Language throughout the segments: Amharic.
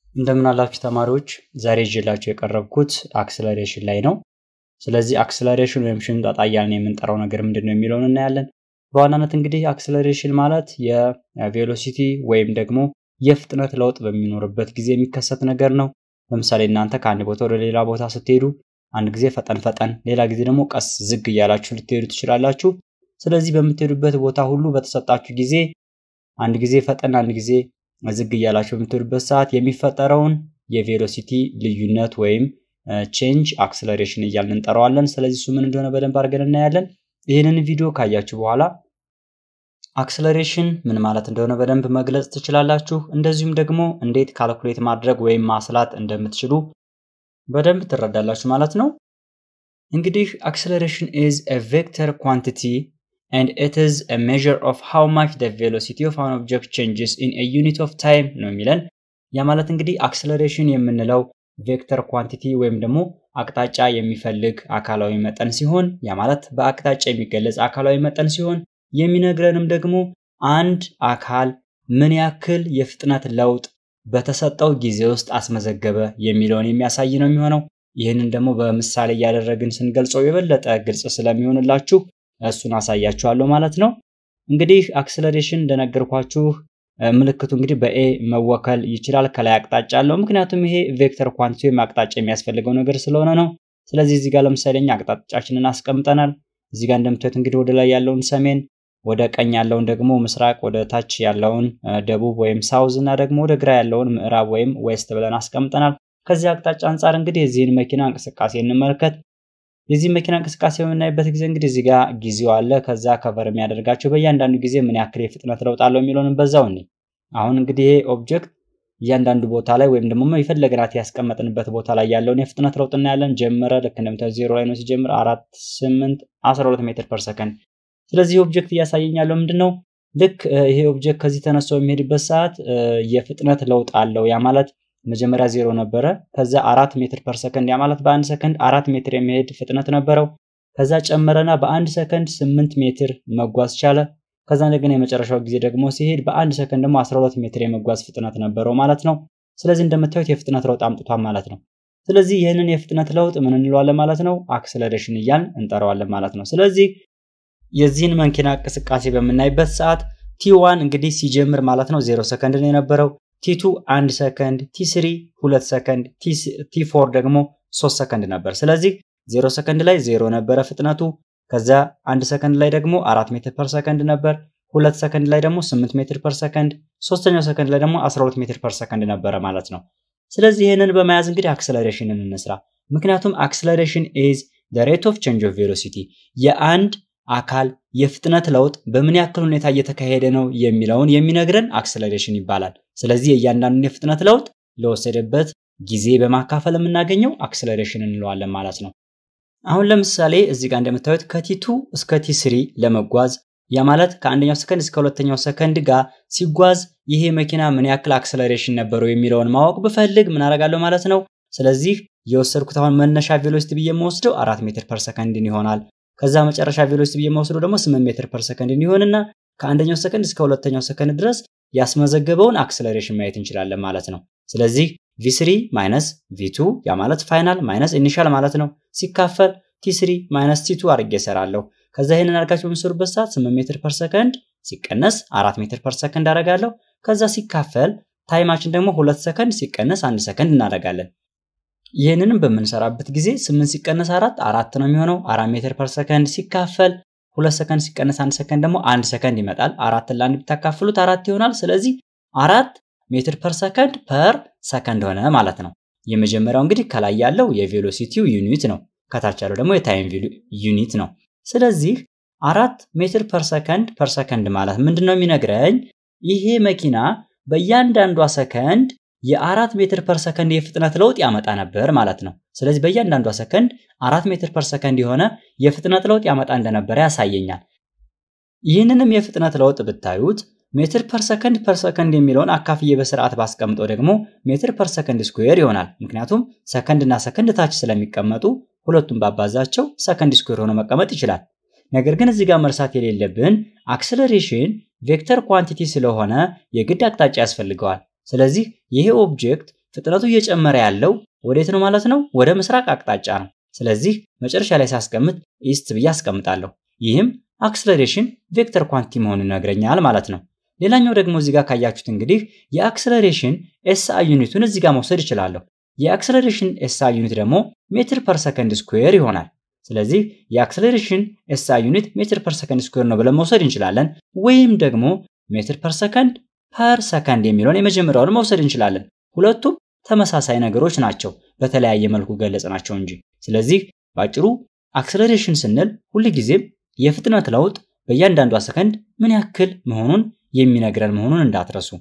እንደምን አላችሁ ተማሪዎች፣ ዛሬ ይዤላችሁ የቀረብኩት አክስለሬሽን ላይ ነው። ስለዚህ አክስለሬሽን ወይም ሽምጠጣ እያልን የምንጠራው ነገር ምንድን ነው የሚለውን እናያለን። በዋናነት እንግዲህ አክስለሬሽን ማለት የቬሎሲቲ ወይም ደግሞ የፍጥነት ለውጥ በሚኖርበት ጊዜ የሚከሰት ነገር ነው። ለምሳሌ እናንተ ከአንድ ቦታ ወደ ሌላ ቦታ ስትሄዱ አንድ ጊዜ ፈጠን ፈጠን፣ ሌላ ጊዜ ደግሞ ቀስ ዝግ እያላችሁ ልትሄዱ ትችላላችሁ። ስለዚህ በምትሄዱበት ቦታ ሁሉ በተሰጣችሁ ጊዜ አንድ ጊዜ ፈጠን፣ አንድ ጊዜ ዝግ እያላችሁ በምትሄዱበት ሰዓት የሚፈጠረውን የቬሎሲቲ ልዩነት ወይም ቼንጅ አክስለሬሽን እያልን እንጠራዋለን። ስለዚህ እሱ ምን እንደሆነ በደንብ አድርገን እናያለን። ይህንን ቪዲዮ ካያችሁ በኋላ አክስለሬሽን ምን ማለት እንደሆነ በደንብ መግለጽ ትችላላችሁ። እንደዚሁም ደግሞ እንዴት ካልኩሌት ማድረግ ወይም ማስላት እንደምትችሉ በደንብ ትረዳላችሁ ማለት ነው። እንግዲህ አክስለሬሽን ኢዝ ኤ ቬክተር ኳንቲቲ and it is a measure of how much the velocity of an object changes in a unit of time ነው የሚለን። ያ ማለት እንግዲህ አክስለሬሽን የምንለው ቬክተር ኳንቲቲ ወይም ደግሞ አቅጣጫ የሚፈልግ አካላዊ መጠን ሲሆን ያ ማለት በአቅጣጫ የሚገለጽ አካላዊ መጠን ሲሆን የሚነግረንም ደግሞ አንድ አካል ምን ያክል የፍጥነት ለውጥ በተሰጠው ጊዜ ውስጥ አስመዘገበ የሚለውን የሚያሳይ ነው የሚሆነው። ይህንን ደግሞ በምሳሌ እያደረግን ስንገልጸው የበለጠ ግልጽ ስለሚሆንላችሁ እሱን አሳያችኋለሁ ማለት ነው። እንግዲህ አክስለሬሽን እንደነገርኳችሁ ምልክቱ እንግዲህ በኤ መወከል ይችላል። ከላይ አቅጣጫ አለው። ምክንያቱም ይሄ ቬክተር ኳንቲቲ ወይም አቅጣጫ የሚያስፈልገው ነገር ስለሆነ ነው። ስለዚህ እዚህ ጋር ለምሳሌ እኛ አቅጣጫችንን አስቀምጠናል። እዚህ ጋር እንደምታዩት እንግዲህ ወደ ላይ ያለውን ሰሜን፣ ወደ ቀኝ ያለውን ደግሞ ምስራቅ፣ ወደ ታች ያለውን ደቡብ ወይም ሳውዝ እና ደግሞ ወደ ግራ ያለውን ምዕራብ ወይም ዌስት ብለን አስቀምጠናል። ከዚህ አቅጣጫ አንጻር እንግዲህ የዚህን መኪና እንቅስቃሴ እንመልከት። የዚህ መኪና እንቅስቃሴ በምናይበት ጊዜ እንግዲህ እዚህ ጋር ጊዜው አለ። ከዛ ከቨር የሚያደርጋቸው በእያንዳንዱ ጊዜ ምን ያክል የፍጥነት ለውጥ አለው የሚለውን በዛው እኔ አሁን እንግዲህ ይሄ ኦብጀክት እያንዳንዱ ቦታ ላይ ወይም ደግሞ የፈለግናት ያስቀመጥንበት ቦታ ላይ ያለውን የፍጥነት ለውጥ እናያለን። ጀመረ ልክ እንደምታዩት ዜሮ ላይ ነው ሲጀምር አራት ስምንት አስራ ሁለት ሜትር ፐር ሰከንድ። ስለዚህ ኦብጀክት እያሳየኝ ያለው ምንድን ነው? ልክ ይሄ ኦብጀክት ከዚህ ተነስቶ የሚሄድበት ሰዓት የፍጥነት ለውጥ አለው። ያ ማለት መጀመሪያ ዜሮ ነበረ። ከዛ አራት ሜትር ፐር ሰከንድ ያ ማለት በአንድ ሰከንድ አራት ሜትር የሚሄድ ፍጥነት ነበረው። ከዛ ጨመረና በአንድ ሰከንድ ስምንት ሜትር መጓዝ ቻለ። ከዛ እንደገና የመጨረሻው ጊዜ ደግሞ ሲሄድ በአንድ ሰከንድ ደግሞ 12 ሜትር የመጓዝ ፍጥነት ነበረው ማለት ነው። ስለዚህ እንደምታዩት የፍጥነት ለውጥ አምጥቷል ማለት ነው። ስለዚህ ይህንን የፍጥነት ለውጥ ምን እንለዋለን ማለት ነው? አክስለሬሽን እያልን እንጠራዋለን ማለት ነው። ስለዚህ የዚህን መኪና እንቅስቃሴ በምናይበት ሰዓት ቲ1 እንግዲህ ሲጀምር ማለት ነው ዜሮ ሰከንድ ነው የነበረው ቲ2 አንድ ሰከንድ፣ ቲ3 ሁለት ሰከንድ፣ ቲ4 ደግሞ ሶስት ሰከንድ ነበር። ስለዚህ ዜሮ ሰከንድ ላይ ዜሮ ነበረ ፍጥነቱ። ከዛ አንድ ሰከንድ ላይ ደግሞ አራት ሜትር ፐር ሰከንድ ነበር። ሁለት ሰከንድ ላይ ደግሞ ስምንት ሜትር ፐር ሰከንድ፣ ሶስተኛው ሰከንድ ላይ ደግሞ 12 ሜትር ፐር ሰከንድ ነበረ ማለት ነው። ስለዚህ ይህንን በመያዝ እንግዲህ አክስለሬሽንን እንስራ። ምክንያቱም አክስለሬሽን ኢዝ ዘ ሬት ኦፍ ቼንጅ ኦፍ ቬሎሲቲ የአንድ አካል የፍጥነት ለውጥ በምን ያክል ሁኔታ እየተካሄደ ነው የሚለውን የሚነግረን አክስለሬሽን ይባላል። ስለዚህ የእያንዳንዱን የፍጥነት ለውጥ ለወሰደበት ጊዜ በማካፈል የምናገኘው አክስለሬሽን እንለዋለን ማለት ነው። አሁን ለምሳሌ እዚህ ጋር እንደምታዩት ከቲቱ እስከ ቲ3 ለመጓዝ ያ ማለት ከአንደኛው ሰከንድ እስከ ሁለተኛው ሰከንድ ጋር ሲጓዝ ይሄ መኪና ምን ያክል አክስለሬሽን ነበረው የሚለውን ማወቅ ብፈልግ ምን አደርጋለሁ ማለት ነው። ስለዚህ የወሰድኩት አሁን መነሻ ቬሎሲቲ ብዬ የምወስደው አራት ሜትር ፐር ሰከንድን ይሆናል። ከዛ መጨረሻ ቬሎሲቲ ብዬ የምወስደው ደግሞ ስምንት ሜትር ፐር ሰከንድን ይሆንና ከአንደኛው ሰከንድ እስከ ሁለተኛው ሰከንድ ድረስ ያስመዘገበውን አክስለሬሽን ማየት እንችላለን ማለት ነው። ስለዚህ ቪ3 ማይነስ ቪ2 ያ ማለት ፋይናል ማይነስ ኢኒሻል ማለት ነው ሲካፈል ቲ3 ማይነስ ቲ2 አድርጌ እሰራለሁ። ከዛ ይህንን አድርጋችሁ በምሰሩበት ሰዓት 8 ሜትር ፐር ሰከንድ ሲቀነስ 4 ሜትር ፐር ሰከንድ አደርጋለሁ። ከዛ ሲካፈል ታይማችን ደግሞ ሁለት ሰከንድ ሲቀነስ አንድ ሰከንድ እናደርጋለን። ይህንንም በምንሰራበት ጊዜ 8 ሲቀነስ 4 አራት ነው የሚሆነው። 4 ሜትር ፐር ሰከንድ ሲካፈል ሁለት ሰከንድ ሲቀነስ አንድ ሰከንድ ደግሞ አንድ ሰከንድ ይመጣል። አራትን ለአንድ ብታካፍሉት አራት ይሆናል። ስለዚህ አራት ሜትር ፐር ሰከንድ ፐር ሰከንድ ሆነ ማለት ነው። የመጀመሪያው እንግዲህ ከላይ ያለው የቬሎሲቲው ዩኒት ነው። ከታች ያለው ደግሞ የታይም ዩኒት ነው። ስለዚህ አራት ሜትር ፐር ሰከንድ ፐር ሰከንድ ማለት ምንድን ነው የሚነግረኝ? ይሄ መኪና በእያንዳንዷ ሰከንድ የአራት ሜትር ፐር ሰከንድ የፍጥነት ለውጥ ያመጣ ነበር ማለት ነው። ስለዚህ በእያንዳንዷ ሰከንድ አራት ሜትር ፐር ሰከንድ የሆነ የፍጥነት ለውጥ ያመጣ እንደነበረ ያሳየኛል። ይህንንም የፍጥነት ለውጥ ብታዩት ሜትር ፐር ሰከንድ ፐር ሰከንድ የሚለውን አካፍዬ በስርዓት ባስቀምጠው ደግሞ ሜትር ፐር ሰከንድ ስኩዌር ይሆናል። ምክንያቱም ሰከንድ እና ሰከንድ ታች ስለሚቀመጡ ሁለቱም ባባዛቸው ሰከንድ ስኩዌር ሆኖ መቀመጥ ይችላል። ነገር ግን እዚህ ጋር መርሳት የሌለብን አክስለሬሽን ቬክተር ኳንቲቲ ስለሆነ የግድ አቅጣጫ ያስፈልገዋል። ስለዚህ ይሄ ኦብጀክት ፍጥነቱ እየጨመረ ያለው ወዴት ነው ማለት ነው? ወደ ምስራቅ አቅጣጫ ነው። ስለዚህ መጨረሻ ላይ ሳስቀምጥ ኢስት ብዬ አስቀምጣለሁ። ይህም አክስለሬሽን ቬክተር ኳንቲ መሆኑን ይነግረኛል ማለት ነው። ሌላኛው ደግሞ እዚህ ጋር ካያችሁት እንግዲህ የአክስለሬሽን ኤስአይ ዩኒቱን እዚህ ጋር መውሰድ እችላለሁ። የአክስለሬሽን ኤስአይ ዩኒት ደግሞ ሜትር ፐር ሰከንድ ስኩዌር ይሆናል። ስለዚህ የአክስለሬሽን ኤስአይ ዩኒት ሜትር ፐር ሰከንድ ስኩዌር ነው ብለን መውሰድ እንችላለን። ወይም ደግሞ ሜትር ፐር ሰከንድ ፐር ሰከንድ የሚለውን የመጀመሪያውን መውሰድ እንችላለን። ሁለቱም ተመሳሳይ ነገሮች ናቸው፣ በተለያየ መልኩ ገለጽ ናቸው እንጂ። ስለዚህ በአጭሩ አክስለሬሽን ስንል ሁልጊዜም የፍጥነት ለውጥ በእያንዳንዷ ሰከንድ ምን ያክል መሆኑን የሚነግረን መሆኑን እንዳትረሱ።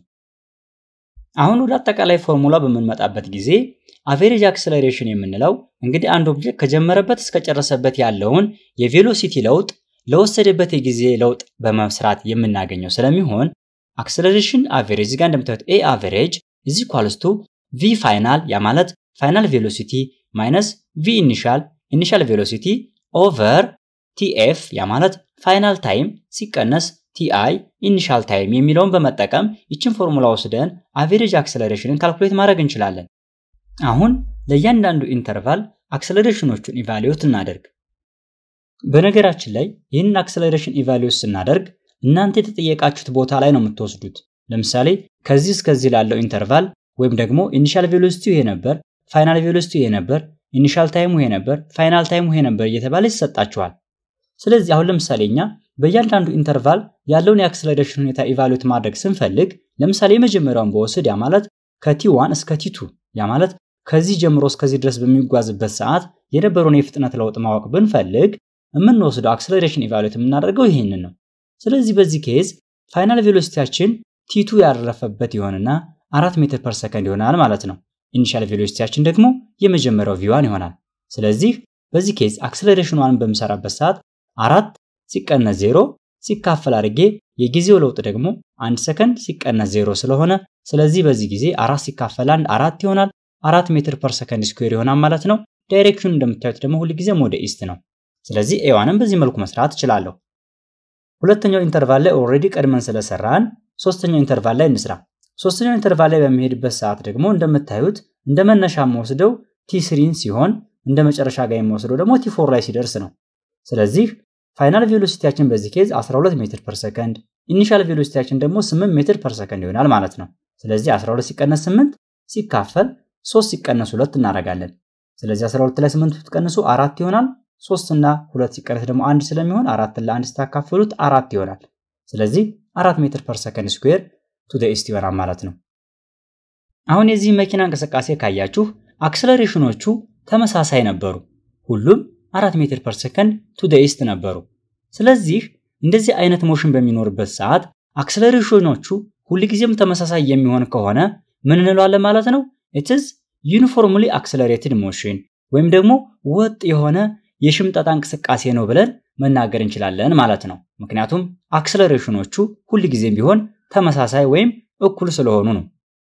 አሁን ወደ አጠቃላይ ፎርሙላ በምንመጣበት ጊዜ አቬሬጅ አክስለሬሽን የምንለው እንግዲህ አንድ ኦብጀክት ከጀመረበት እስከጨረሰበት ያለውን የቬሎሲቲ ለውጥ ለወሰደበት የጊዜ ለውጥ በመስራት የምናገኘው ስለሚሆን አክስለሬሽን አቬሬጅ ጋር እንደምታዩት ኤ አቬሬጅ ኢዝ ኢኳልስ ቱ ቪ ፋይናል ያ ማለት ፋይናል ቬሎሲቲ ማይነስ ቪ ኢኒሻል ኢኒሻል ቬሎሲቲ ኦቨር ቲኤፍ ያ ማለት ፋይናል ታይም ሲቀነስ ቲአይ ኢኒሻል ታይም የሚለውን በመጠቀም ይችን ፎርሙላ ወስደን አቬሬጅ አክሰለሬሽንን ካልኩሌት ማድረግ እንችላለን። አሁን ለእያንዳንዱ ኢንተርቫል አክሰለሬሽኖቹን ኢቫሉዌት እናደርግ። በነገራችን ላይ ይህንን አክሰለሬሽን ኢቫሉዌት ስናደርግ እናንተ የተጠየቃችሁት ቦታ ላይ ነው የምትወስዱት። ለምሳሌ ከዚህ እስከዚህ ላለው ኢንተርቫል ወይም ደግሞ ኢኒሻል ቬሎሲቲው ይሄ ነበር፣ ፋይናል ቬሎሲቲው ይሄ ነበር፣ ኢኒሻል ታይሙ ይሄ ነበር፣ ፋይናል ታይሙ ይሄ ነበር እየተባለ ይሰጣችኋል። ስለዚህ አሁን ለምሳሌ እኛ በእያንዳንዱ ኢንተርቫል ያለውን የአክሰለሬሽን ሁኔታ ኢቫሉዌት ማድረግ ስንፈልግ ለምሳሌ የመጀመሪያውን በወስድ ያ ማለት ከቲ ዋን እስከ ቲ ቱ ያ ማለት ከዚህ ጀምሮ እስከዚህ ድረስ በሚጓዝበት ሰዓት የነበረውን የፍጥነት ለውጥ ማወቅ ብንፈልግ የምንወስደው አክሰለሬሽን ኢቫሉዌት የምናደርገው ይህንን ነው። ስለዚህ በዚህ ኬዝ ፋይናል ቬሎሲቲያችን ቲቱ ያረፈበት ይሆንና አራት ሜትር ፐር ሰከንድ ይሆናል ማለት ነው። ኢኒሻል ቬሎሲቲያችን ደግሞ የመጀመሪያው ቪዋን ይሆናል። ስለዚህ በዚህ ኬዝ አክሰለሬሽን ዋንን በምሰራበት ሰዓት አራት ሲቀነስ ዜሮ ሲካፈል አድርጌ የጊዜው ለውጥ ደግሞ አንድ ሰከንድ ሲቀነስ ዜሮ ስለሆነ ስለዚህ በዚህ ጊዜ አራት ሲካፈል አንድ አራት ይሆናል። አራት ሜትር ፐር ሰከንድ ስኩዌር ይሆናል ማለት ነው። ዳይሬክሽኑ እንደምታዩት ደግሞ ሁልጊዜም ወደ ኢስት ነው። ስለዚህ ኤዋንም በዚህ መልኩ መስራት እችላለሁ። ሁለተኛው ኢንተርቫል ላይ ኦልሬዲ ቀድመን ስለሰራን ሶስተኛው ኢንተርቫል ላይ እንስራ። ሶስተኛው ኢንተርቫል ላይ በሚሄድበት ሰዓት ደግሞ እንደምታዩት እንደ መነሻ የምወስደው ቲ ስሪን ሲሆን እንደ መጨረሻ ጋር የምወስደው ደግሞ ቲ ፎር ላይ ሲደርስ ነው። ስለዚህ ፋይናል ቬሎሲቲያችን በዚህ ኬዝ 12 ሜትር ፐር ሰከንድ፣ ኢኒሻል ቬሎሲቲያችን ደግሞ 8 ሜትር ፐር ሰከንድ ይሆናል ማለት ነው። ስለዚህ 12 ሲቀነስ 8 ሲካፈል 3 ሲቀነስ 2 እናደርጋለን። ስለዚህ 12 ላይ 8 ብትቀንሱ አራት ይሆናል። 3 እና 2 ሲቀነስ ደግሞ አንድ ስለሚሆን አራት ለአንድ ስታካፍሉት አራት ይሆናል። ስለዚህ 4 ሜትር ፐር ሰከንድ ስኩዌር ቱ ደ ኢስት ይሆናል ማለት ነው። አሁን የዚህ መኪና እንቅስቃሴ ካያችሁ አክሰለሬሽኖቹ ተመሳሳይ ነበሩ። ሁሉም አራት ሜትር ፐር ሰከንድ ቱ ደ ኢስት ነበሩ። ስለዚህ እንደዚህ አይነት ሞሽን በሚኖርበት ሰዓት አክሰለሬሽኖቹ ሁልጊዜም ተመሳሳይ የሚሆን ከሆነ ምን እንለዋለን ማለት ነው? ኢትዝ ዩኒፎርምሊ አክሰለሬትድ ሞሽን ወይም ደግሞ ወጥ የሆነ የሽምጠጣ እንቅስቃሴ ነው ብለን መናገር እንችላለን ማለት ነው። ምክንያቱም አክሰለሬሽኖቹ ሁልጊዜም ቢሆን ተመሳሳይ ወይም እኩል ስለሆኑ ነው።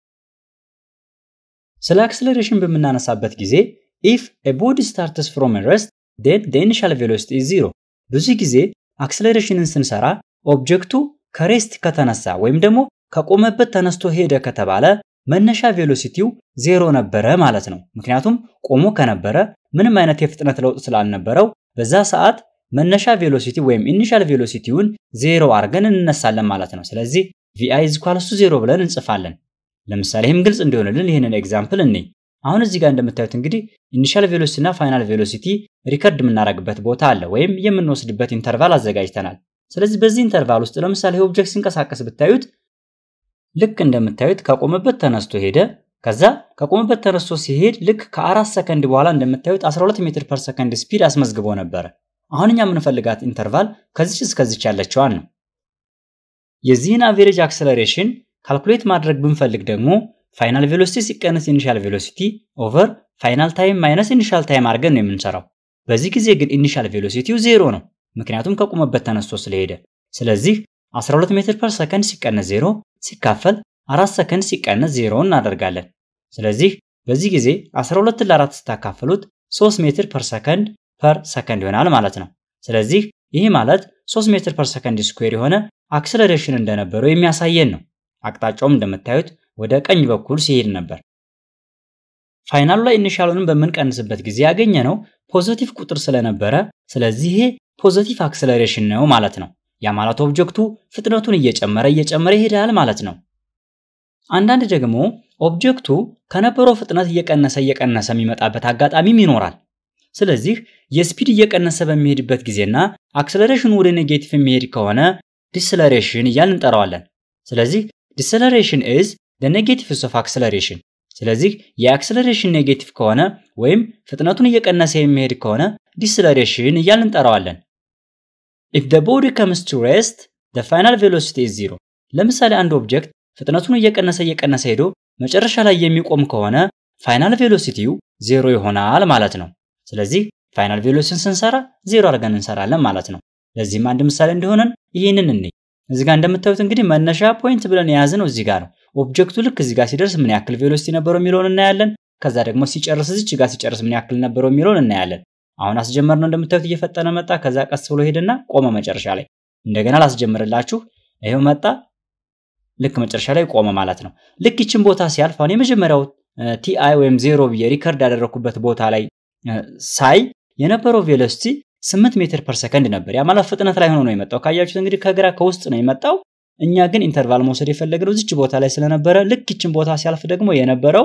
ስለ አክሰለሬሽን በምናነሳበት ጊዜ ኢፍ ኤ ቦዲ ስታርትስ ፍሮም ረስት ዴን ደ ኢኒሻል ቬሎሲቲ ኢዝ ዚሮ። ብዙ ጊዜ አክሰለሬሽንን ስንሰራ ኦብጀክቱ ከሬስት ከተነሳ ወይም ደግሞ ከቆመበት ተነስቶ ሄደ ከተባለ መነሻ ቬሎሲቲው ዜሮ ነበረ ማለት ነው። ምክንያቱም ቆሞ ከነበረ ምንም አይነት የፍጥነት ለውጥ ስላልነበረው በዛ ሰዓት መነሻ ቬሎሲቲ ወይም ኢኒሻል ቬሎሲቲውን ዜሮ አድርገን እንነሳለን ማለት ነው። ስለዚህ ቪአይ ኢዝ ኢኳልስ ቱ ዜሮ ብለን እንጽፋለን። ለምሳሌ ይህም ግልጽ እንዲሆንልን ይህንን ኤግዛምፕል እኔ አሁን እዚህ ጋር እንደምታዩት እንግዲህ ኢኒሻል ቬሎሲቲ እና ፋይናል ቬሎሲቲ ሪከርድ የምናደርግበት ቦታ አለ ወይም የምንወስድበት ኢንተርቫል አዘጋጅተናል። ስለዚህ በዚህ ኢንተርቫል ውስጥ ለምሳሌ ኦብጀክት ሲንቀሳቀስ ብታዩት ልክ እንደምታዩት ከቆመበት ተነስቶ ሄደ። ከዛ ከቆመበት ተነስቶ ሲሄድ ልክ ከአራት ሰከንድ በኋላ እንደምታዩት 12 ሜትር ፐር ሰከንድ ስፒድ አስመዝግቦ ነበረ። አሁን እኛ የምንፈልጋት ኢንተርቫል ከዚች እስከዚች ያለችዋን ነው። የዚህን አቬሬጅ አክሰለሬሽን ካልኩሌት ማድረግ ብንፈልግ ደግሞ ፋይናል ቬሎሲቲ ሲቀነስ ኢኒሻል ቬሎሲቲ ኦቨር ፋይናል ታይም ማይነስ ኢኒሻል ታይም አድርገን ነው የምንሰራው። በዚህ ጊዜ ግን ኢኒሻል ቬሎሲቲው ዜሮ ነው፣ ምክንያቱም ከቆመበት ተነስቶ ስለሄደ። ስለዚህ 12 ሜትር ፐር ሰከንድ ሲቀነስ ዜሮ ሲካፈል 4 ሰከንድ ሲቀነስ ዜሮ እናደርጋለን። ስለዚህ በዚህ ጊዜ 12 ለ4 ስታካፍሉት 3 ሜትር ፐር ሰከንድ ፐር ሰከንድ ይሆናል ማለት ነው። ስለዚህ ይህ ማለት 3 ሜትር ፐር ሰከንድ ስኩዌር የሆነ አክሰለሬሽን እንደነበረው የሚያሳየን ነው። አቅጣጫውም እንደምታዩት ወደ ቀኝ በኩል ሲሄድ ነበር። ፋይናሉ ላይ ኢኒሻሉንም በምንቀንስበት ጊዜ ያገኘ ነው ፖዘቲቭ ቁጥር ስለነበረ ስለዚህ ይሄ ፖዘቲቭ አክሰለሬሽን ነው ማለት ነው። ያ ማለት ኦብጀክቱ ፍጥነቱን እየጨመረ እየጨመረ ይሄዳል ማለት ነው። አንዳንድ ደግሞ ኦብጀክቱ ከነበረው ፍጥነት እየቀነሰ እየቀነሰ የሚመጣበት አጋጣሚም ይኖራል። ስለዚህ የስፒድ እየቀነሰ በሚሄድበት ጊዜና አክሰለሬሽኑ ወደ ኔጌቲቭ የሚሄድ ከሆነ ዲስለሬሽን እያልን እንጠራዋለን። ስለዚህ ዲስለሬሽን ኢዝ the negatives of acceleration ስለዚህ የአክሰለሬሽን ኔጌቲቭ ከሆነ ወይም ፍጥነቱን እየቀነሰ የሚሄድ ከሆነ ዲስለሬሽን እያልን እንጠራዋለን። if the body comes to rest the final velocity is zero ለምሳሌ አንድ ኦብጀክት ፍጥነቱን እየቀነሰ እየቀነሰ ሄዶ መጨረሻ ላይ የሚቆም ከሆነ ፋይናል ቬሎሲቲው ዜሮ ይሆናል ማለት ነው። ስለዚህ ፋይናል ቬሎሲቲን ስንሰራ ዜሮ አድርገን እንሰራለን ማለት ነው። ለዚህም አንድ ምሳሌ እንዲሆነን ይህንን እንይ። እዚህ ጋር እንደምታዩት እንግዲህ መነሻ ፖይንት ብለን የያዝነው እዚህ ጋር ነው። ኦብጀክቱ ልክ እዚህ ጋር ሲደርስ ምን ያክል ቬሎሲቲ ነበረው የሚለውን እናያለን። ከዛ ደግሞ ሲጨርስ እዚች ጋር ሲጨርስ ምን ያክል ነበረው የሚለውን እናያለን። አሁን አስጀመርነው እንደምታዩት እየፈጠነ መጣ። ከዛ ቀስ ብሎ ሄደና ቆመ መጨረሻ ላይ። እንደገና ላስጀምርላችሁ። ይሄው መጣ። ልክ መጨረሻ ላይ ቆመ ማለት ነው። ልክ ይችን ቦታ ሲያልፍ አሁን የመጀመሪያው ቲአይ ወይም ዜሮ ብዬ ሪከርድ ያደረኩበት ቦታ ላይ ሳይ የነበረው ቬሎሲቲ 8 ሜትር ፐር ሰከንድ ነበር። ያ ማለት ፍጥነት ላይ ሆኖ ነው የመጣው። ካያችሁት እንግዲህ ከግራ ከውስጥ ነው የመጣው። እኛ ግን ኢንተርቫል መውሰድ የፈለግነው እዚች ቦታ ላይ ስለነበረ ልክ ይችን ቦታ ሲያልፍ ደግሞ የነበረው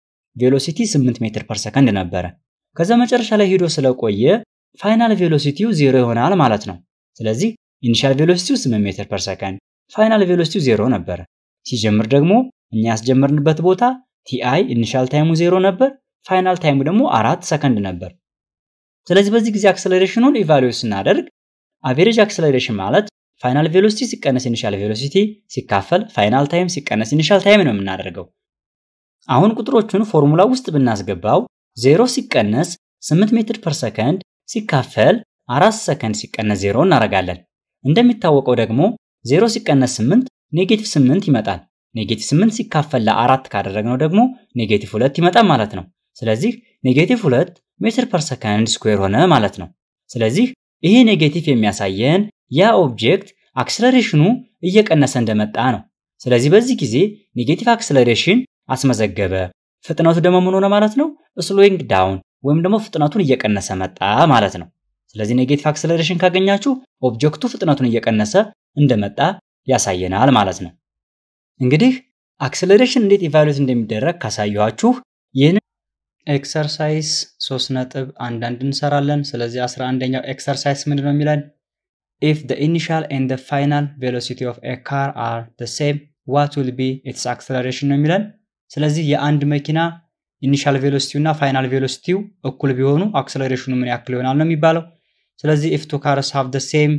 ቬሎሲቲ 8 ሜትር ፐር ሰከንድ ነበረ። ከዛ መጨረሻ ላይ ሄዶ ስለቆየ ፋይናል ቬሎሲቲው ዜሮ ይሆናል ማለት ነው። ስለዚህ ኢኒሻል ቬሎሲቲው 8 ሜትር ፐር ሰከንድ፣ ፋይናል ቬሎሲቲው ዜሮ ነበረ። ሲጀምር ደግሞ እኛ ያስጀመርንበት ቦታ ቲአይ ኢኒሻል ታይሙ ዜሮ ነበር፣ ፋይናል ታይሙ ደግሞ አራት ሰከንድ ነበር። ስለዚህ በዚህ ጊዜ አክሰለሬሽኑን ኢቫሉዌት ስናደርግ አቬሬጅ አክሰለሬሽን ማለት ፋይናል ቬሎሲቲ ሲቀነስ ኢኒሻል ቬሎሲቲ ሲካፈል ፋይናል ታይም ሲቀነስ ኢኒሻል ታይም ነው የምናደርገው። አሁን ቁጥሮቹን ፎርሙላ ውስጥ ብናስገባው ዜሮ ሲቀነስ 8 ሜትር ፐር ሰከንድ ሲካፈል አራት ሰከንድ ሲቀነስ ዜሮ እናደርጋለን። እንደሚታወቀው ደግሞ ዜሮ ሲቀነስ 8 ኔጌቲቭ 8 ይመጣል። ኔጌቲቭ 8 ሲካፈል ለአራት ካደረግነው ደግሞ ኔጌቲቭ 2 ይመጣል ማለት ነው። ስለዚህ ኔጌቲቭ 2 ሜትር ፐር ሰከንድ ስኩዌር ሆነ ማለት ነው። ስለዚህ ይሄ ኔጌቲቭ የሚያሳየን ያ ኦብጀክት አክስለሬሽኑ እየቀነሰ እንደመጣ ነው። ስለዚህ በዚህ ጊዜ ኔጌቲቭ አክስለሬሽን አስመዘገበ። ፍጥነቱ ደግሞ ምን ሆነ ማለት ነው? ስሎዊንግ ዳውን ወይም ደግሞ ፍጥነቱን እየቀነሰ መጣ ማለት ነው። ስለዚህ ኔጌቲቭ አክስለሬሽን ካገኛችሁ ኦብጀክቱ ፍጥነቱን እየቀነሰ እንደመጣ ያሳየናል ማለት ነው። እንግዲህ አክስለሬሽን እንዴት ኢቫሉዌት እንደሚደረግ ካሳየኋችሁ ይህን ኤክሰርሳይዝ ሶስት ነጥብ አንዳንድ እንሰራለን። ስለዚህ አስራ አንደኛው ኤክሰርሳይዝ ምንድን ነው የሚለን ኢፍ the initial and the final velocity of a car are the same what will be its acceleration ነው የሚለን። ስለዚህ የአንድ መኪና ኢኒሻል ቬሎሲቲው እና ፋይናል ቬሎሲቲው እኩል ቢሆኑ አክሰለሬሽኑ ምን ያክል ይሆናል ነው የሚባለው። ስለዚህ ኢፍ ቱ ካርስ ሃቭ the same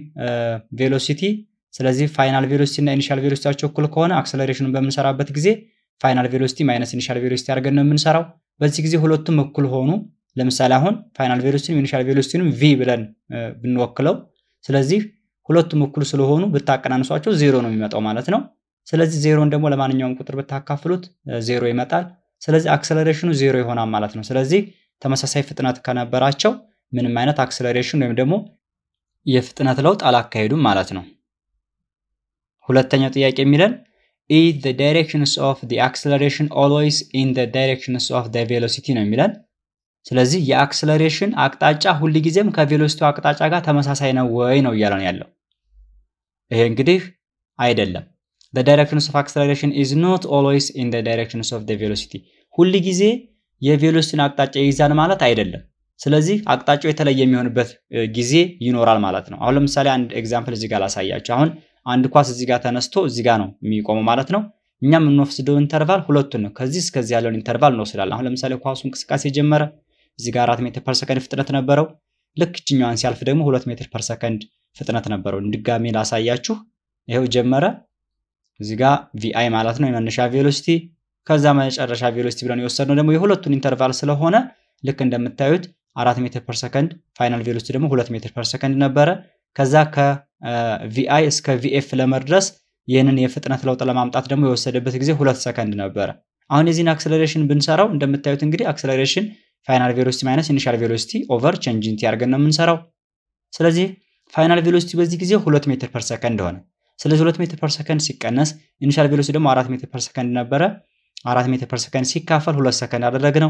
ቬሎሲቲ ስለዚህ ፋይናል ቬሎሲቲ እና ኢኒሻል ቬሎሲቲያቸው እኩል ከሆነ አክሰለሬሽኑን በምንሰራበት ጊዜ ፋይናል ቬሎሲቲ ማይነስ ኢኒሻል ቬሎሲቲ አድርገን ነው የምንሰራው። በዚህ ጊዜ ሁለቱም እኩል ሆኑ። ለምሳሌ አሁን ፋይናል ቬሎሲቲንም ኢኒሻል ቬሎሲቲንም ቪ ብለን ብንወክለው ስለዚህ ሁለቱም እኩል ስለሆኑ ብታቀናንሷቸው ዜሮ ነው የሚመጣው ማለት ነው። ስለዚህ ዜሮን ደግሞ ለማንኛውም ቁጥር ብታካፍሉት ዜሮ ይመጣል። ስለዚህ አክሰለሬሽኑ ዜሮ ይሆናል ማለት ነው። ስለዚህ ተመሳሳይ ፍጥነት ከነበራቸው ምንም አይነት አክሰለሬሽን ወይም ደግሞ የፍጥነት ለውጥ አላካሄዱም ማለት ነው። ሁለተኛው ጥያቄ የሚለን is the directions of the acceleration always in the directions of the velocity ነው የሚለን። ስለዚህ የአክስለሬሽን አቅጣጫ ሁልጊዜም ከቬሎሲቲው አቅጣጫ ጋር ተመሳሳይ ነው ወይ ነው እያለ ነው ያለው። ይሄ እንግዲህ አይደለም። the directions of acceleration is not always in the directions of the velocity ሁልጊዜ የቬሎሲቲን አቅጣጫ ይይዛል ማለት አይደለም። ስለዚህ አቅጣጫው የተለየ የሚሆንበት ጊዜ ይኖራል ማለት ነው። አሁን ለምሳሌ አንድ ኤግዛምፕል እዚህ ጋር ላሳያችሁ። አሁን አንድ ኳስ እዚህ ጋር ተነስቶ እዚህ ጋር ነው የሚቆመው ማለት ነው። እኛ የምንወስደው ኢንተርቫል ሁለቱን ነው። ከዚህ እስከዚህ ያለውን ኢንተርቫል እንወስዳለን። አሁን ለምሳሌ ኳሱ እንቅስቃሴ ጀመረ። እዚህ ጋር አራት ሜትር ፐር ሰከንድ ፍጥነት ነበረው። ልክ እችኛዋን ሲያልፍ ደግሞ ሁለት ሜትር ፐር ሰከንድ ፍጥነት ነበረው። ድጋሜ ላሳያችሁ። ይኸው ጀመረ። እዚህ ጋር ቪአይ ማለት ነው የመነሻ ቬሎሲቲ፣ ከዛ መጨረሻ ቬሎሲቲ ብለን የወሰድነው ደግሞ የሁለቱን ኢንተርቫል ስለሆነ ልክ እንደምታዩት አራት ሜትር ፐር ሰከንድ ፋይናል ቬሎሲቲ ደግሞ ሁለት ሜትር ፐር ሰከንድ ነበረ። ከዛ ከቪአይ እስከ ቪኤፍ ለመድረስ ይህንን የፍጥነት ለውጥ ለማምጣት ደግሞ የወሰደበት ጊዜ ሁለት ሰከንድ ነበረ። አሁን የዚህን አክሰለሬሽን ብንሰራው እንደምታዩት እንግዲህ አክሰለሬሽን ፋይናል ቬሎሲቲ ማይነስ ኢኒሻል ቬሎሲቲ ኦቨር ቼንጅ ኢንቲ አድርገን ነው የምንሰራው። ስለዚህ ፋይናል ቬሎሲቲ በዚህ ጊዜ ሁለት ሜትር ፐር ሰከንድ ሆነ። ስለዚህ ሁለት ሜትር ፐር ሰከንድ ሲቀነስ ኢኒሻል ቬሎሲቲ ደግሞ አራት ሜትር ፐር ሰከንድ ነበረ። አራት ሜትር ፐር ሰከንድ ሲካፈል ሁለት ሰከንድ አደረግነው።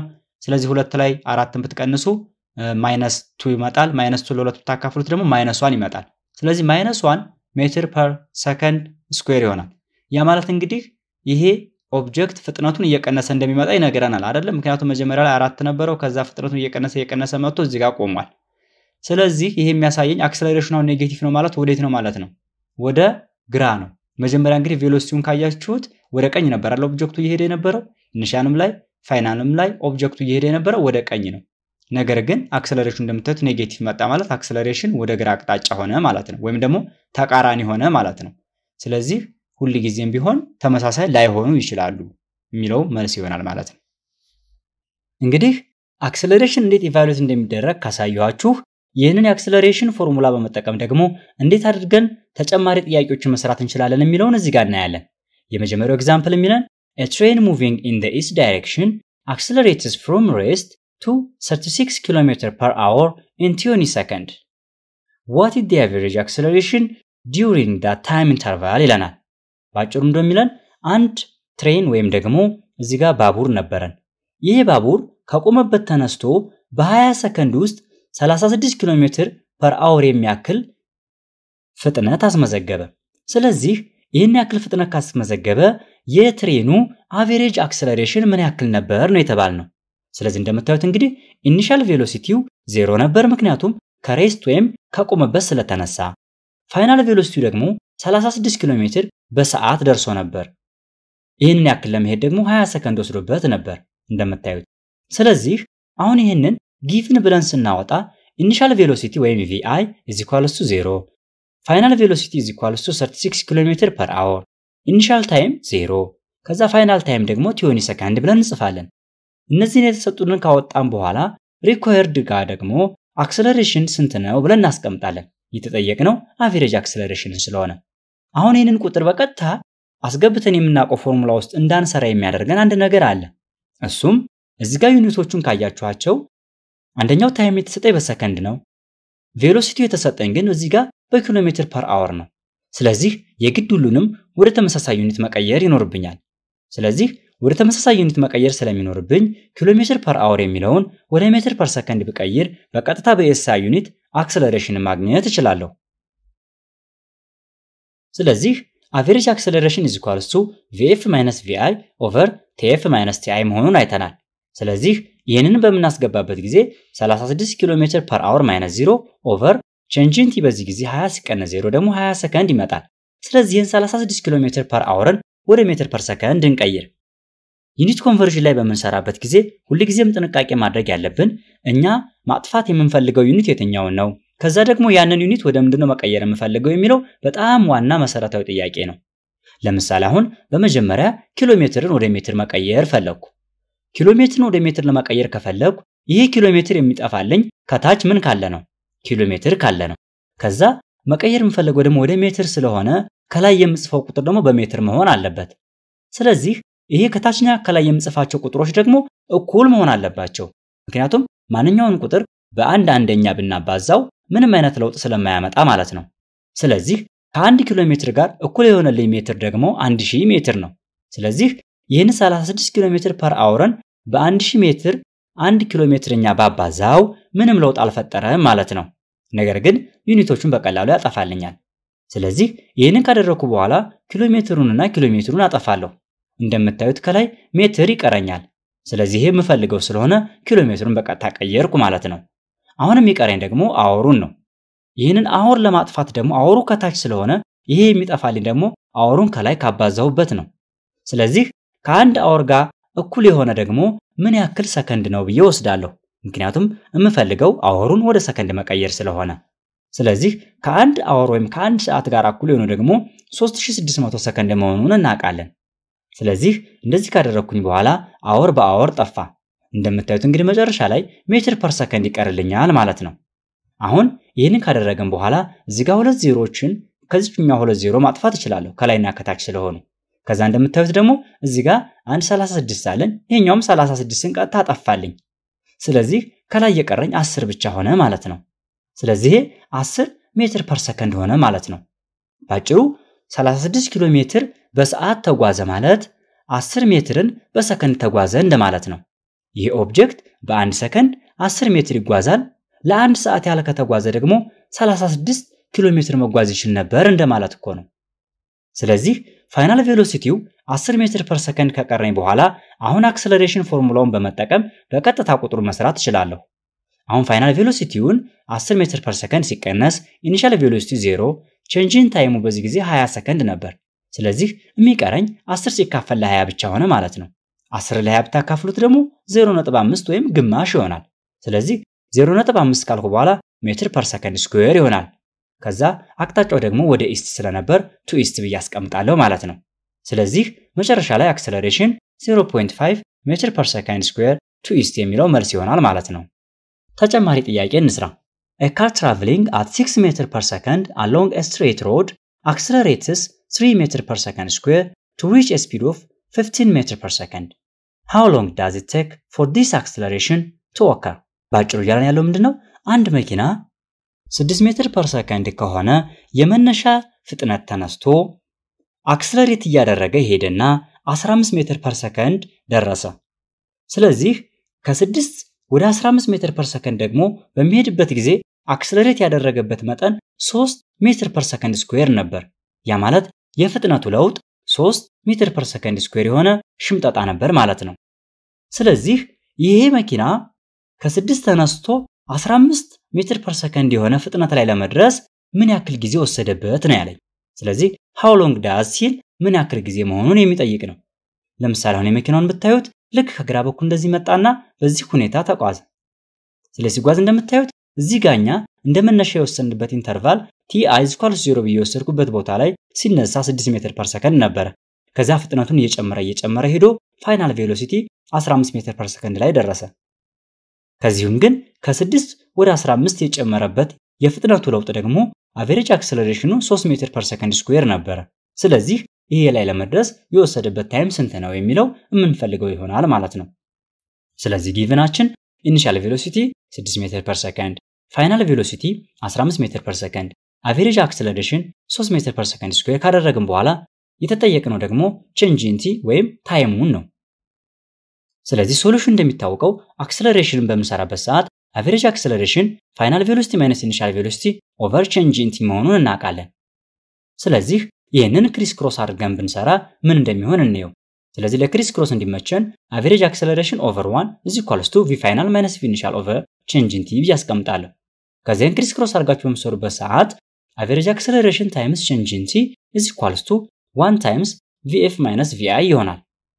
ስለዚህ ሁለት ላይ አራትን ብትቀንሱ ማይነስ ቱ ይመጣል። ማይነስ ቱ ለሁለት ብታካፍሉት ደግሞ ማይነስ ዋን ይመጣል። ስለዚህ ማይነስ ዋን ሜትር ፐር ሰከንድ ስኩዌር ይሆናል። ያ ማለት እንግዲህ ይሄ ኦብጀክት ፍጥነቱን እየቀነሰ እንደሚመጣ ይነግረናል አይደለም? ምክንያቱም መጀመሪያ ላይ አራት ነበረው። ከዛ ፍጥነቱን እየቀነሰ እየቀነሰ መጥቶ እዚህ ጋር ቆሟል። ስለዚህ ይሄ የሚያሳየኝ አክሰለሬሽኑ አሁን ኔጌቲቭ ነው ማለት ወዴት ነው ማለት ነው? ወደ ግራ ነው። መጀመሪያ እንግዲህ ቬሎሲቲውን ካያችሁት ወደ ቀኝ ነበር አለ ኦብጀክቱ እየሄደ የነበረው ኢኒሻልም ላይ ፋይናልም ላይ ኦብጀክቱ እየሄደ የነበረው ወደ ቀኝ ነው። ነገር ግን አክሰለሬሽን እንደምታዩት ኔጌቲቭ መጣ ማለት አክሰለሬሽን ወደ ግራ አቅጣጫ ሆነ ማለት ነው፣ ወይም ደግሞ ተቃራኒ ሆነ ማለት ነው። ስለዚህ ሁል ጊዜም ቢሆን ተመሳሳይ ላይሆኑ ይችላሉ የሚለው መልስ ይሆናል ማለት ነው። እንግዲህ አክሰለሬሽን እንዴት ኢቫሉዌት እንደሚደረግ ካሳየኋችሁ ይህንን የአክሰለሬሽን ፎርሙላ በመጠቀም ደግሞ እንዴት አድርገን ተጨማሪ ጥያቄዎችን መስራት እንችላለን የሚለውን እዚህ ጋር እናያለን። የመጀመሪያው ኤግዛምፕል የሚለን a train moving in the east direction accelerates from rest to 36 km per hour in 20 seconds. What is the average acceleration during that time interval ይለናል። በአጭሩ እንደሚለን አንድ ትሬን ወይም ደግሞ እዚህ ጋር ባቡር ነበረን። ይህ ባቡር ከቆመበት ተነስቶ በ20 ሰከንድ ውስጥ 36 ኪሎ ሜትር ፐር አወር የሚያክል ፍጥነት አስመዘገበ። ስለዚህ ይህን ያክል ፍጥነት ካስመዘገበ የትሬኑ አቬሬጅ አክሰለሬሽን ምን ያክል ነበር ነው የተባልነው። ስለዚህ እንደምታዩት እንግዲህ ኢኒሻል ቬሎሲቲው ዜሮ ነበር፣ ምክንያቱም ከሬስት ወይም ከቆመበት ስለተነሳ። ፋይናል ቬሎሲቲው ደግሞ 36 ኪሎ ሜትር በሰዓት ደርሶ ነበር። ይህንን ያክል ለመሄድ ደግሞ 20 ሰከንድ ወስዶበት ነበር እንደምታዩት። ስለዚህ አሁን ይህንን ጊቭን ብለን ስናወጣ ኢኒሻል ቬሎሲቲ ወይም ቪአይ ኢዝ ኢኳልስ ቱ 0 ፋይናል ቬሎሲቲ ኢዝ ኢኳልስ ቱ 36 ኪሎ ሜትር ፐር አወር ኢኒሻል ታይም 0 ከዛ ፋይናል ታይም ደግሞ ቲዮኒ ሰከንድ ብለን እንጽፋለን። እነዚህን የተሰጡንን ካወጣን በኋላ ሪኳየርድ ጋር ደግሞ አክሰለሬሽን ስንት ነው ብለን እናስቀምጣለን። የተጠየቅነው አቬሬጅ አክሰለሬሽንን ስለሆነ አሁን ይህንን ቁጥር በቀጥታ አስገብተን የምናውቀው ፎርሙላ ውስጥ እንዳንሰራ የሚያደርገን አንድ ነገር አለ። እሱም እዚህ ጋር ዩኒቶቹን ካያችኋቸው አንደኛው ታይም የተሰጠኝ በሰከንድ ነው። ቬሎሲቲው የተሰጠኝ ግን እዚህ ጋር በኪሎ ሜትር ፐር አወር ነው። ስለዚህ የግድ ሁሉንም ወደ ተመሳሳይ ዩኒት መቀየር ይኖርብኛል። ስለዚህ ወደ ተመሳሳይ ዩኒት መቀየር ስለሚኖርብኝ ኪሎ ሜትር ፐር አወር የሚለውን ወደ ሜትር ፐር ሰከንድ ብቀይር በቀጥታ በኤስአይ ዩኒት አክሰለሬሽን ማግኘት እችላለሁ። ስለዚህ አቬሬጅ አክሰለሬሽን ኢዝ ኢኳልስ ቱ ቪኤፍ ማይነስ ቪአይ ኦቨር ቲኤፍ ማይነስ ቲአይ መሆኑን አይተናል። ስለዚህ ይህንን በምናስገባበት ጊዜ 36 ኪሎ ሜትር ፐር አወር ማይነስ 0 ኦቨር ቼንጅን ቲ በዚህ ጊዜ 20 ሲቀነስ 0 ደግሞ 20 ሰከንድ ይመጣል። ስለዚህ ይህን 36 ኪሎ ሜትር ፐር አወርን ወደ ሜትር ፐር ሰከንድ እንቀይር። ዩኒት ኮንቨርዥን ላይ በምንሰራበት ጊዜ ሁልጊዜም ጥንቃቄ ማድረግ ያለብን እኛ ማጥፋት የምንፈልገው ዩኒት የትኛውን ነው፣ ከዛ ደግሞ ያንን ዩኒት ወደ ምንድነው መቀየር የምፈልገው የሚለው በጣም ዋና መሰረታዊ ጥያቄ ነው። ለምሳሌ አሁን በመጀመሪያ ኪሎ ሜትርን ወደ ሜትር መቀየር ፈለግኩ። ኪሎ ሜትርን ወደ ሜትር ለመቀየር ከፈለግኩ ይሄ ኪሎ ሜትር የሚጠፋልኝ ከታች ምን ካለ ነው? ኪሎ ሜትር ካለ ነው። ከዛ መቀየር የምፈልገው ደግሞ ወደ ሜትር ስለሆነ ከላይ የምጽፈው ቁጥር ደግሞ በሜትር መሆን አለበት። ስለዚህ ይሄ ከታችኛ ከላይ የምጽፋቸው ቁጥሮች ደግሞ እኩል መሆን አለባቸው። ምክንያቱም ማንኛውን ቁጥር በአንድ አንደኛ ብናባዛው ምንም አይነት ለውጥ ስለማያመጣ ማለት ነው። ስለዚህ ከአንድ ኪሎ ሜትር ጋር እኩል የሆነልኝ ሜትር ደግሞ 1000 ሜትር ነው። ስለዚህ ይህን 36 ኪሎ ሜትር ፐር አወርን በ1000 ሜትር አንድ ኪሎ ሜትርኛ ባባዛው ምንም ለውጥ አልፈጠረም ማለት ነው። ነገር ግን ዩኒቶቹን በቀላሉ ያጠፋልኛል። ስለዚህ ይህንን ካደረኩ በኋላ ኪሎ ሜትሩንና ኪሎ ሜትሩን አጠፋለሁ። እንደምታዩት ከላይ ሜትር ይቀረኛል። ስለዚህ ይሄ የምፈልገው ስለሆነ ኪሎ ሜትሩን በቀጥታ ቀየርኩ ማለት ነው። አሁን የሚቀረኝ ደግሞ አወሩን ነው። ይህንን አወር ለማጥፋት ደግሞ አወሩ ከታች ስለሆነ ይሄ የሚጠፋልኝ ደግሞ አወሩን ከላይ ካባዛሁበት ነው። ስለዚህ ከአንድ አወር ጋር እኩል የሆነ ደግሞ ምን ያክል ሰከንድ ነው ብዬ ወስዳለሁ። ምክንያቱም የምፈልገው አወሩን ወደ ሰከንድ መቀየር ስለሆነ። ስለዚህ ከአንድ አወር ወይም ከአንድ ሰዓት ጋር እኩል የሆነ ደግሞ 3600 ሰከንድ መሆኑን እናውቃለን። ስለዚህ እንደዚህ ካደረግኩኝ በኋላ አወር በአወር ጠፋ። እንደምታዩት እንግዲህ መጨረሻ ላይ ሜትር ፐር ሰከንድ ይቀርልኛል ማለት ነው። አሁን ይህንን ካደረግን በኋላ እዚህ ጋር ሁለት ዜሮዎችን ከዚህኛው ሁለት ዜሮ ማጥፋት እችላለሁ ከላይና ከታች ስለሆኑ። ከዛ እንደምታዩት ደግሞ እዚህ ጋር አንድ 36 አለን። ይሄኛውም 36ን ቀጥታ አጠፋልኝ። ስለዚህ ከላይ የቀረኝ 10 ብቻ ሆነ ማለት ነው። ስለዚህ 10 ሜትር ፐር ሰከንድ ሆነ ማለት ነው። ባጭሩ 36 ኪሎ ሜትር በሰዓት ተጓዘ ማለት 10 ሜትርን በሰከንድ ተጓዘ እንደማለት ነው። ይህ ኦብጀክት በአንድ ሰከንድ 10 ሜትር ይጓዛል። ለአንድ ሰዓት ያህል ከተጓዘ ደግሞ 36 ኪሎ ሜትር መጓዝ ይችል ነበር እንደማለት እኮ ነው። ስለዚህ ፋይናል ቬሎሲቲው 10 ሜትር ፐር ሰከንድ ከቀረኝ በኋላ አሁን አክሰለሬሽን ፎርሙላውን በመጠቀም በቀጥታ ቁጥሩ መስራት እችላለሁ። አሁን ፋይናል ቬሎሲቲውን 10 ሜትር ፐር ሰከንድ ሲቀነስ ኢኒሻል ቬሎሲቲ 0 ቼንጅን ታይሙ በዚህ ጊዜ 20 ሰከንድ ነበር። ስለዚህ የሚቀረኝ 10 ሲካፈል ለ20 ብቻ ሆነ ማለት ነው። 10 ለ20 ብታካፍሉት ደግሞ 0.5 ወይም ግማሽ ይሆናል። ስለዚህ 0.5 ካልኩ በኋላ ሜትር ፐር ሰከንድ ስኩዌር ይሆናል። ከዛ አቅጣጫው ደግሞ ወደ ኢስት ስለነበር ቱ ኢስት ብዬ አስቀምጣለሁ ማለት ነው። ስለዚህ መጨረሻ ላይ አክሰለሬሽን 0.5 ሜትር ፐር ሰከንድ ስኩዌር ቱ ኢስት የሚለው መልስ ይሆናል ማለት ነው። ተጨማሪ ጥያቄ እንስራ። A car traveling at 6 meter per second along a straight road accelerates 3 meter per second square to reach a speed of 15 meter per second. How long does it take for this acceleration to occur? ባጭሩ እያለን ያለው ምንድን ነው? አንድ መኪና 6 ሜትር ፐር ሰከንድ ከሆነ የመነሻ ፍጥነት ተነስቶ አክስለሬት እያደረገ ሄደና 15 ሜትር ፐር ሰከንድ ደረሰ። ስለዚህ ከ6 ወደ 15 ሜትር ፐር ሰከንድ ደግሞ በሚሄድበት ጊዜ አክስለሬት ያደረገበት መጠን 3 ሜትር ፐር ሰከንድ ስኩዌር ነበር። ያ ማለት የፍጥነቱ ለውጥ 3 ሜትር ፐር ሰከንድ ስኩዌር የሆነ ሽምጠጣ ነበር ማለት ነው። ስለዚህ ይሄ መኪና ከ6 ተነስቶ 15 ሜትር ፐር ሰከንድ የሆነ ፍጥነት ላይ ለመድረስ ምን ያክል ጊዜ ወሰደበት ነው ያለኝ። ስለዚህ ሃው ሎንግ ዳዝ ሲል ምን ያክል ጊዜ መሆኑን የሚጠይቅ ነው። ለምሳሌ አሁን የመኪናውን ብታዩት ልክ ከግራ በኩል እንደዚህ መጣና በዚህ ሁኔታ ተጓዘ። ስለዚህ ሲጓዝ እንደምታዩት እዚህ ጋኛ እንደ መነሻ የወሰንበት ኢንተርቫል ቲ አይ ስኳልስ ዜሮ ብዬ የወሰድኩበት ቦታ ላይ ሲነሳ 6 ሜትር ፐር ሰከንድ ነበረ። ከዚያ ፍጥነቱን እየጨመረ እየጨመረ ሄዶ ፋይናል ቬሎሲቲ 15 ሜትር ፐር ሰከንድ ላይ ደረሰ። ከዚሁም ግን ከ6 ወደ 15 የጨመረበት የፍጥነቱ ለውጥ ደግሞ አቬሬጅ አክሰለሬሽኑ 3 ሜትር ፐር ሰከንድ ስኩዌር ነበረ። ስለዚህ ይሄ ላይ ለመድረስ የወሰደበት ታይም ስንት ነው የሚለው የምንፈልገው ይሆናል ማለት ነው። ስለዚህ ጊቭናችን ኢኒሻል ቬሎሲቲ 6 ሜትር ፐር ሰከንድ፣ ፋይናል ቬሎሲቲ 15 ሜትር ፐር ሰከንድ፣ አቬሬጅ አክሰለሬሽን 3 ሜትር ፐር ሰከንድ ስኩዌር ካደረግን በኋላ የተጠየቅነው ደግሞ ቼንጅ ኢን ቲ ወይም ታይሙን ነው። ስለዚህ ሶሉሽን እንደሚታወቀው አክሰለሬሽንን በምንሰራበት ሰዓት አቬሬጅ አክሰለሬሽን ፋይናል ቬሎሲቲ ማይነስ ኢኒሻል ቬሎሲቲ ኦቨር ቼንጅ ኢን ቲ መሆኑን እናውቃለን። ስለዚህ ይህንን ክሪስ ክሮስ አድርገን ብንሰራ ምን እንደሚሆን እንየው። ስለዚህ ለክሪስ ክሮስ እንዲመቸን አቬሬጅ አክሰለሬሽን ኦቨር ዋን ኢዝ ኢኳልስ ቱ ቪ ፋይናል ማይነስ ቪ ኢኒሻል ኦቨር ቼንጅ ኢን ቲ ብዬ አስቀምጣለሁ። ከዚያን ክሪስ ክሮስ አድርጋችሁ በምትሰሩበት ሰዓት አቬሬጅ አክሰለሬሽን ታይምስ ቼንጅ ኢን ቲ ኢዝ ኢኳልስ ቱ ዋን ታይምስ ቪኤፍ ማይነስ ቪአይ ይሆናል።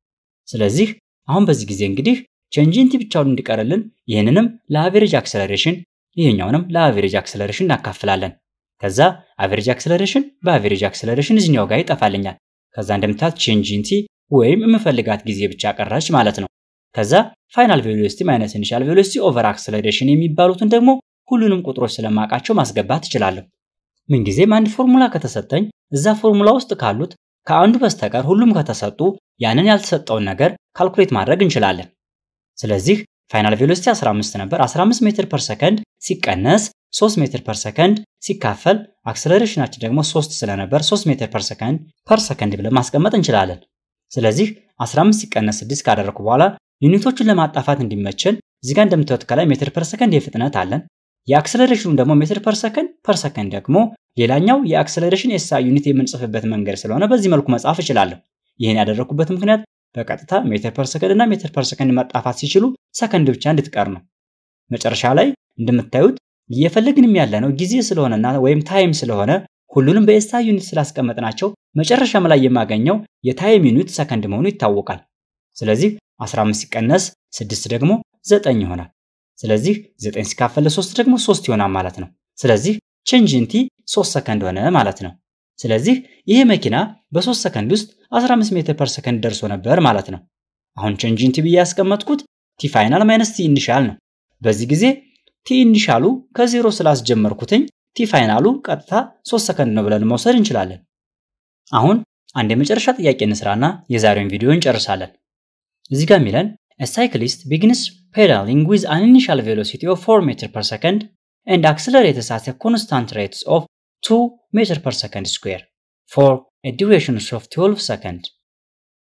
ስለዚህ አሁን በዚህ ጊዜ እንግዲህ ቼንጅ ኢን ቲ ብቻውን እንዲቀርልን ይህንንም ለአቬሬጅ አክሰለሬሽን ይህኛውንም ለአቬሬጅ አክሰለሬሽን እናካፍላለን። ከዛ አቬሬጅ አክሰለሬሽን በአቬሬጅ አክሰለሬሽን እዚኛው ጋር ይጠፋልኛል። ከዛ እንደምታዩት ቼንጅ ኢን ቲ ወይም የምፈልጋት ጊዜ ብቻ ቀረች ማለት ነው። ከዛ ፋይናል ቬሎሲቲ ማይነስ ኢኒሻል ቬሎሲቲ ኦቨር አክሰለሬሽን የሚባሉትን ደግሞ ሁሉንም ቁጥሮች ስለማውቃቸው ማስገባት እችላለሁ። ምንጊዜም አንድ ፎርሙላ ከተሰጠኝ እዛ ፎርሙላ ውስጥ ካሉት ከአንዱ በስተቀር ሁሉም ከተሰጡ ያንን ያልተሰጠውን ነገር ካልኩሌት ማድረግ እንችላለን። ስለዚህ ፋይናል ቬሎሲቲ 15 ነበር። 15 ሜትር ፐር ሰከንድ ሲቀነስ 3 ሜትር ፐር ሰከንድ ሲካፈል አክሰለሬሽናችን ደግሞ 3 ስለነበር 3 ሜትር ፐር ሰከንድ ፐር ሰከንድ ብለን ማስቀመጥ እንችላለን። ስለዚህ 15 ሲቀነስ 6 ካደረኩ በኋላ ዩኒቶቹን ለማጣፋት እንዲመቸን እዚህ ጋር እንደምታዩት ከላይ ሜትር ፐር ሰከንድ የፍጥነት አለን። የአክሰለሬሽኑ ደግሞ ሜትር ፐር ሰከንድ ፐር ሰከንድ ደግሞ ሌላኛው የአክሰለሬሽን ኤስአይ ዩኒት የምንጽፍበት መንገድ ስለሆነ በዚህ መልኩ መጻፍ እችላለሁ። ይህን ያደረኩበት ምክንያት በቀጥታ ሜትር ፐር ሰከንድ እና ሜትር ፐር ሰከንድ መጣፋት ሲችሉ ሰከንድ ብቻ እንድትቀር ነው። መጨረሻ ላይ እንደምታዩት እየፈለግንም ያለ ነው ጊዜ ስለሆነና ወይም ታይም ስለሆነ ሁሉንም በኤስአይ ዩኒት ስላስቀመጥናቸው መጨረሻም ላይ የማገኘው የታይም ዩኒት ሰከንድ መሆኑ ይታወቃል። ስለዚህ 15 ሲቀነስ 6 ደግሞ 9 ይሆናል። ስለዚህ 9 ሲካፈል 3 ደግሞ 3 ይሆናል ማለት ነው። ስለዚህ ቼንጅ ኢን ቲ 3 ሰከንድ ሆነ ማለት ነው። ስለዚህ ይሄ መኪና በ3 ሰከንድ ውስጥ 15 ሜትር ፐር ሰከንድ ደርሶ ነበር ማለት ነው። አሁን ቼንጅ ኢን ቲ ብዬ ያስቀመጥኩት ቲ ፋይናል ማይነስ ቲ ኢኒሻል ነው። በዚህ ጊዜ ቲ ኢኒሻሉ ከዜሮ ስላስጀመርኩትኝ ቲ ፋይናሉ ቀጥታ 3 ሰከንድ ነው ብለን መውሰድ እንችላለን። አሁን አንድ የመጨረሻ ጥያቄ እንስራና የዛሬውን ቪዲዮ እንጨርሳለን። እዚህ ጋር የሚለን A cyclist begins pedaling with an initial velocity of 4 meter per second and accelerates at a constant rate of 2 meter per second square for a duration of 12 seconds.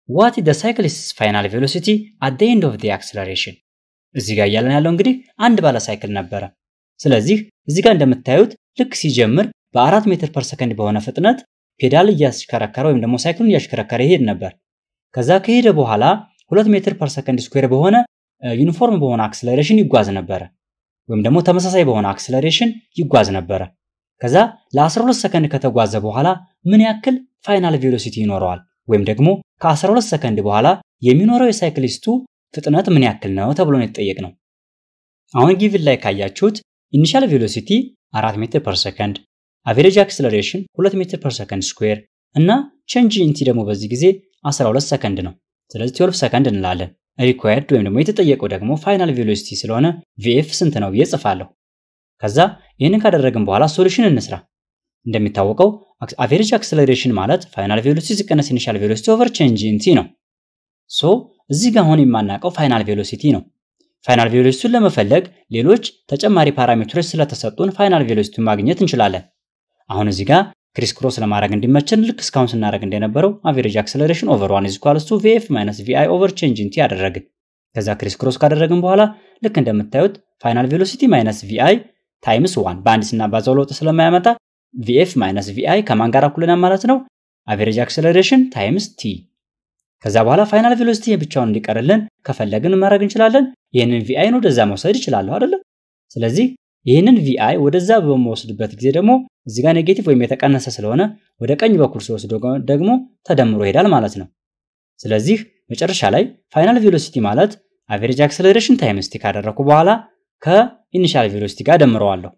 ዋት ኢዝ ዘ ሳይክሊስትስ ፋይናል ቬሎሲቲ አት ዘ ኤንድ ኦፍ ዘ አክሰለሬሽን። እዚህ ጋር እያለን ያለው እንግዲህ አንድ ባለ ሳይክል ነበረ። ስለዚህ እዚህ ጋር እንደምታዩት ልክ ሲጀምር በአራት ሜትር ፐር ሰከንድ በሆነ ፍጥነት ፔዳል እያሽከረከረ ወይም ደግሞ ሳይክሉን እያሽከረከረ ይሄድ ነበር። ከዛ ከሄደ በኋላ ሁለት ሜትር ፐር ሰከንድ ስኩዌር በሆነ ዩኒፎርም በሆነ አክሰለሬሽን ይጓዝ ነበረ፣ ወይም ደግሞ ተመሳሳይ በሆነ አክሰለሬሽን ይጓዝ ነበረ። ከዛ ለ12 ሰከንድ ከተጓዘ በኋላ ምን ያክል ፋይናል ቬሎሲቲ ይኖረዋል ወይም ደግሞ ከ12 ሰከንድ በኋላ የሚኖረው የሳይክሊስቱ ፍጥነት ምን ያክል ነው ተብሎ ነው የተጠየቅ ነው። አሁን ጊቭን ላይ ካያችሁት ኢኒሻል ቬሎሲቲ 4 ሜትር ፐር ሰከንድ፣ አቬሬጅ አክሰለሬሽን 2 ሜትር ፐር ሰከንድ ስኩዌር እና ቼንጅ ኢንቲ ደግሞ በዚህ ጊዜ 12 ሰከንድ ነው። ስለዚህ 12 ሰከንድ እንላለን። ሪኳየርድ ወይም ደግሞ የተጠየቀው ደግሞ ፋይናል ቬሎሲቲ ስለሆነ ቪኤፍ ስንት ነው ብዬ ጽፋለሁ። ከዛ ይህንን ካደረግን በኋላ ሶሉሽን እንስራ። እንደሚታወቀው አቬሬጅ አክሰለሬሽን ማለት ፋይናል ቬሎሲቲ ሲቀነስ ኢኒሻል ቬሎሲቲ ኦቨር ቼንጅ ኢንቲ ነው። ሶ እዚህ ጋር አሁን የማናውቀው ፋይናል ቬሎሲቲ ነው። ፋይናል ቬሎሲቲውን ለመፈለግ ሌሎች ተጨማሪ ፓራሜትሮች ስለተሰጡን ፋይናል ቬሎሲቲውን ማግኘት እንችላለን። አሁን እዚህ ጋር ክሪስ ክሮስ ለማድረግ እንዲመቸን ልክ እስካሁን ስናደረግ እንደነበረው አቬሬጅ አክሰለሬሽን ኦቨር ዋን ኢዝ ኢኳልስ ቱ ቪኤፍ ማይነስ ቪአይ ኦቨር ቼንጅ ኢንቲ ያደረግን። ከዛ ክሪስ ክሮስ ካደረግን በኋላ ልክ እንደምታዩት ፋይናል ቬሎሲቲ ማይነስ ቪአይ ታይምስ ዋን በአንድ ስናባዛው ለውጥ ስለማያመጣ ቪኤፍ ማይነስ ቪአይ ከማን ጋር እኩል ማለት ነው? አቬሬጅ አክሰለሬሽን ታይምስ ቲ። ከዛ በኋላ ፋይናል ቬሎሲቲ ብቻውን እንዲቀርልን ከፈለግን ማድረግ እንችላለን። ይህንን ቪአይን ወደዛ መውሰድ እችላለሁ አይደለም? ስለዚህ ይህንን ቪአይ ወደዛ በመወስድበት ጊዜ ደግሞ እዚህ ጋር ኔጌቲቭ ወይም የተቀነሰ ስለሆነ ወደ ቀኝ በኩል ሲወስዶ ደግሞ ተደምሮ ይሄዳል ማለት ነው። ስለዚህ መጨረሻ ላይ ፋይናል ቬሎሲቲ ማለት አቬሬጅ አክሰለሬሽን ታይምስ ቲ ካደረኩ በኋላ ከኢኒሻል ቬሎሲቲ ጋር ደምረዋለሁ።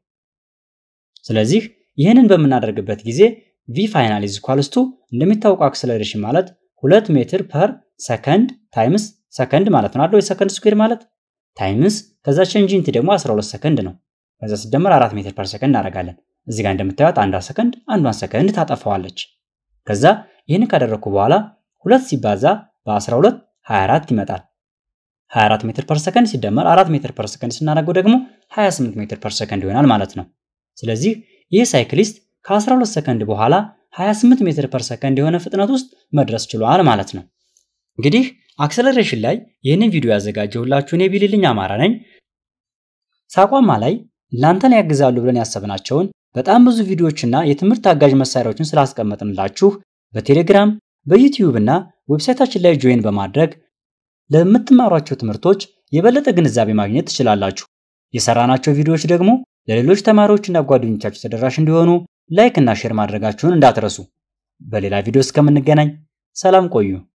ስለዚህ ይህንን በምናደርግበት ጊዜ ቪ ፋይናል ኢዝ ኢኳልስ ቱ እንደሚታወቀው አክሰለሬሽን ማለት ሁለት ሜትር ፐር ሰከንድ ታይምስ ሰከንድ ማለት ነው አይደል? የሰከንድ ስኩዌር ማለት ታይምስ ከዛ ቼንጅ ኢንቲ ደግሞ 12 ሰከንድ ነው። ከዛ ሲደመር 4 ሜትር ፐር ሰከንድ እናደርጋለን። እዚህ ጋር እንደምታዩት አንዷ ሰከንድ አንዷን ሰከንድ ታጠፋዋለች። ከዛ ይህን ካደረግኩ በኋላ ሁለት ሲባዛ በ12 24 ይመጣል። 24 ሜትር ፐር ሰከንድ ሲደመር 4 ሜትር ፐር ሰከንድ ስናደርገው ደግሞ 28 ሜትር ፐር ሰከንድ ይሆናል ማለት ነው። ስለዚህ ይህ ሳይክሊስት ከ12 ሰከንድ በኋላ 28 ሜትር ፐር ሰከንድ የሆነ ፍጥነት ውስጥ መድረስ ችሏል ማለት ነው። እንግዲህ አክሰለሬሽን ላይ ይህንን ቪዲዮ ያዘጋጀሁላችሁ እኔ ቢልልኝ አማራ ነኝ። ሳቋማ ላይ እናንተን ያግዛሉ ብለን ያሰብናቸውን በጣም ብዙ ቪዲዮዎችና የትምህርት አጋዥ መሳሪያዎችን ስላስቀመጥንላችሁ በቴሌግራም በዩቲዩብ እና ዌብሳይታችን ላይ ጆይን በማድረግ ለምትማሯቸው ትምህርቶች የበለጠ ግንዛቤ ማግኘት ትችላላችሁ። የሰራናቸው ቪዲዮዎች ደግሞ ለሌሎች ተማሪዎችና ጓደኞቻችሁ ተደራሽ እንዲሆኑ ላይክ እና ሼር ማድረጋችሁን እንዳትረሱ። በሌላ ቪዲዮ እስከምንገናኝ ሰላም ቆዩ።